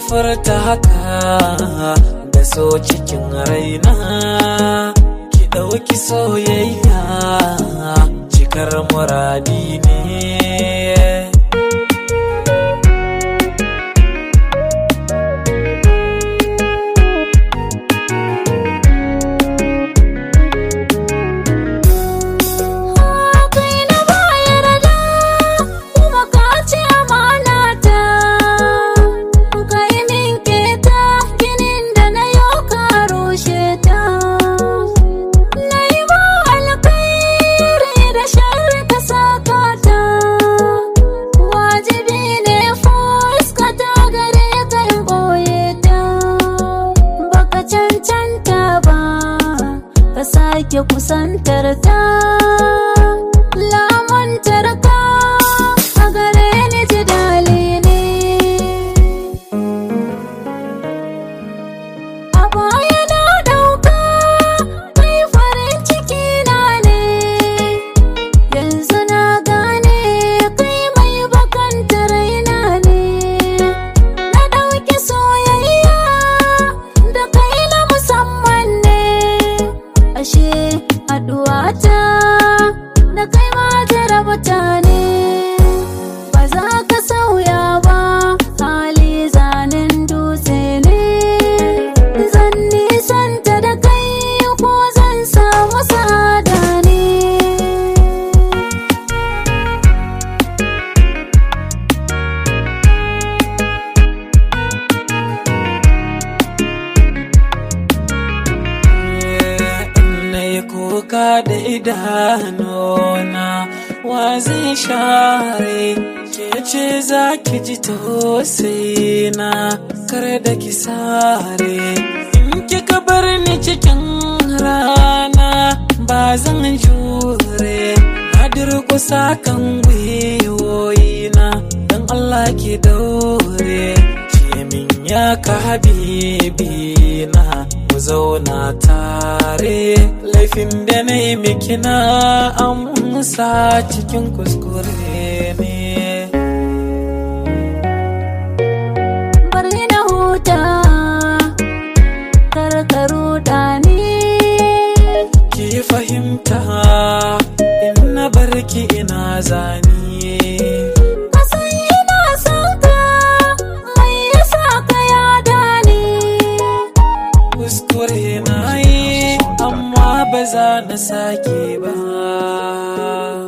furta haka da so cikin raina ki ɗauki soyayya cikar muradi ne kai na bayar da kuma ka ce amana ta kai min keta ginin da na yau ka rushe ta na yi ma alkairi da sharri ka saka ta wajibi ne fuskata gare ka in ɓoye ta baka cancanta ba ka sake kusantar ta lamuntar ka a gare ni ji dali ne a baya na dauka kai farin ciki na ne yanzu na gane kai mai bakanta raina ne na dauki soyayya da kai na musamman ne ashe haduwata da kai ma jarabta ne ba za ka sauya ba hali zanen dutse ne zan nisanta da kai ko zan samu sada ne na yi kuka da idanuna wa zai share ke ce za ki ji tausayina kar da ki sare in kika bar ni cikin rana ba zan jure na durkusa kan gwiwoyina don Allah ki daure ce min ya ka habibi na mu zauna tare laifin da na yi miki na amsa cikin kuskure ne bari na huta karkaru ni ki fahimta in na barki ina zani ka san ina son ka mai yasa ka yada ni kuskure na yi amma ba za na sake ba